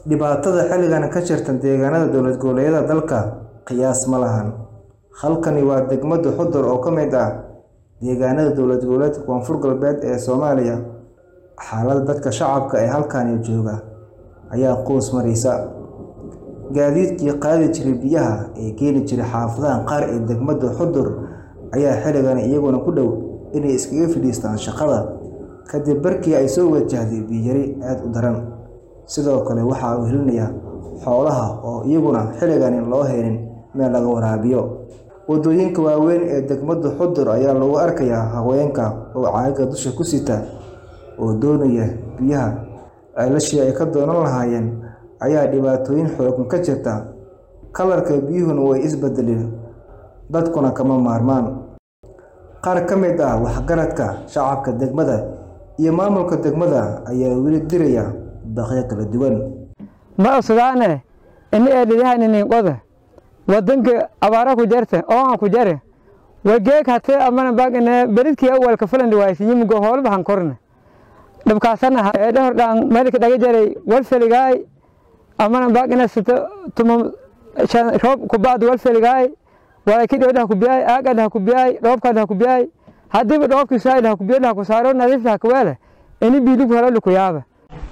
dhibaatada xilligan ka jirta deegaanada dowlad goboleedyada dalka qiyaas ma lahan halkani waa degmada xudur oo ka mid ah deegaanada dowlad goboleedka koonfur galbeed ee soomaaliya xaaladda dadka shacabka ee halkani jooga ayaa quus maraysa gaadiidkii qaadi jiray biyaha ee geeli jiray xaafadaha qaar ee degmada xudur ayaa xilligan iyaguna ku dhow inay iskaga fadhiistaan shaqada kadib markii ay soo wajahday biyari aada u daran sidoo kale waxaa uu helinayaa xoolaha oo iyaguna xilligani loo helin meel laga waraabiyo wadooyinka waaweyn ee degmada xudur ayaa lagu arkayaa haweenka oo caaga dusha ku sita oo doonaya biyaha ceelashii ay ka doonan lahaayeen ayaa dhibaatooyin xoogan ka jirta kalarka biyuhuna way isbedeleen dadkuna kama maarmaan qaar ka mid ah waxgaradka shacabka degmada iyo maamulka degmada ayaa weli diraya baqyo kala duwan ma usgaane ini eedhidyahaniniinqoda wadanka abaara ku jarte ooan ku jare wageeg hate amana bagine beridkii awalka fulandi waaysiyimugo hoolbahan korne dhabkaasana eedhahordhaan meelka dhaga jaray walfeligaay amana bagine sito tuma roob kubacdu walfeligaay walaykidhoodhaha kubiyaay aagadhaha kubiyaay dhoobkadhaha kubiyaay hadiiba dhoobkiisaadhaha kubiya dhaha kusaaro nadiiftaha kaweele ini biiligu helo lukuyaaba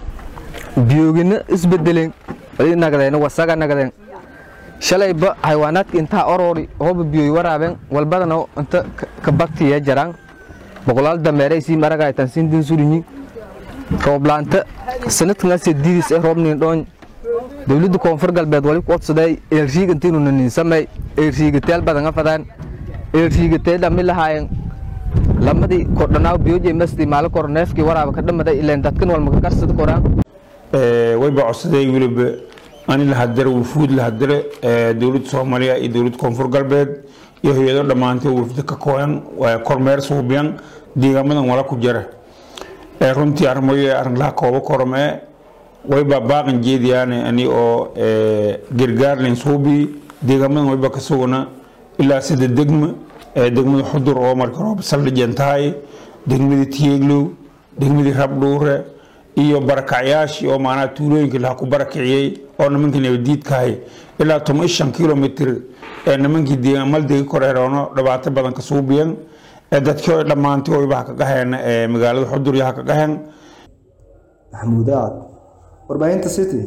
biyogina isbedeleen nagdeen wasaga nagdeen shalayba xayawaanaadka intaa oroori hooba biyoy waraabeen walbadana inta ka baktiya jaraan boqolaal dameeray sii maragaytan sindin surinyi rooblaanta sanadkanase diidis ee roobnin dhoon dowladda koonfur galbeed wali ku odsaday eelriig intiinuna ninsamay eelriigateel badan afadaan eelriigatee dhami lahaayeen lamadii kordhanaaw biyoje masdi maalo kor neefkii waraaba ka dhamaday ileen dadkan walmaka karsada koraan wayba codsaday weliba ani lahadare wufuud lahadare dowladda soomaaliya iyo dowladda koonfur galbeed iyo hay-ado dhammaantay wafda ka kooyan kormeer suubiyan deegaamadan wala ku jara runtii arrimoyo arrinlaha kooba kormee wayba baaqan jeediyaane ani oo gargaarlen suubi deegaamadan wayba ka sugana ilaa sida degma degmada xudur oo marka roob saldhijan tahay degmadii tiyeeglow degmadii rabdhuure iyo barakacyaashii oo maanaa tuulooyinkii laha ku barakiciyey oo nimankii nabadiidkahay ilaa toban shan kilomitr ee nimankii deegaamaldegi koreeroono dhibaato badan ka suubiyan ee dadkii oo dhammaantay oyba ha ka qaheen magaalada xudur iyo ha ka qaheen maxamuud aad warbaahinta city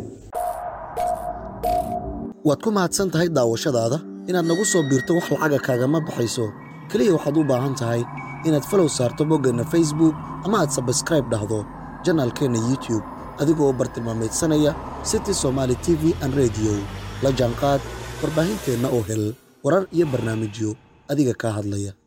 waad ku mahadsan tahay daawashadaada inaad nagu soo biirto wax lacaga kaagama baxayso keliya waxaad u baahan tahay inaad falow saarto boggeenna facebook ama aad sabskraib dhahdo janaalkeenna youtube adigoo u bartilmaamaydsanaya city somaali t v an rediyo la jaanqaad warbaahinteenna oo hel warar iyo barnaamijyo adiga kaa hadlaya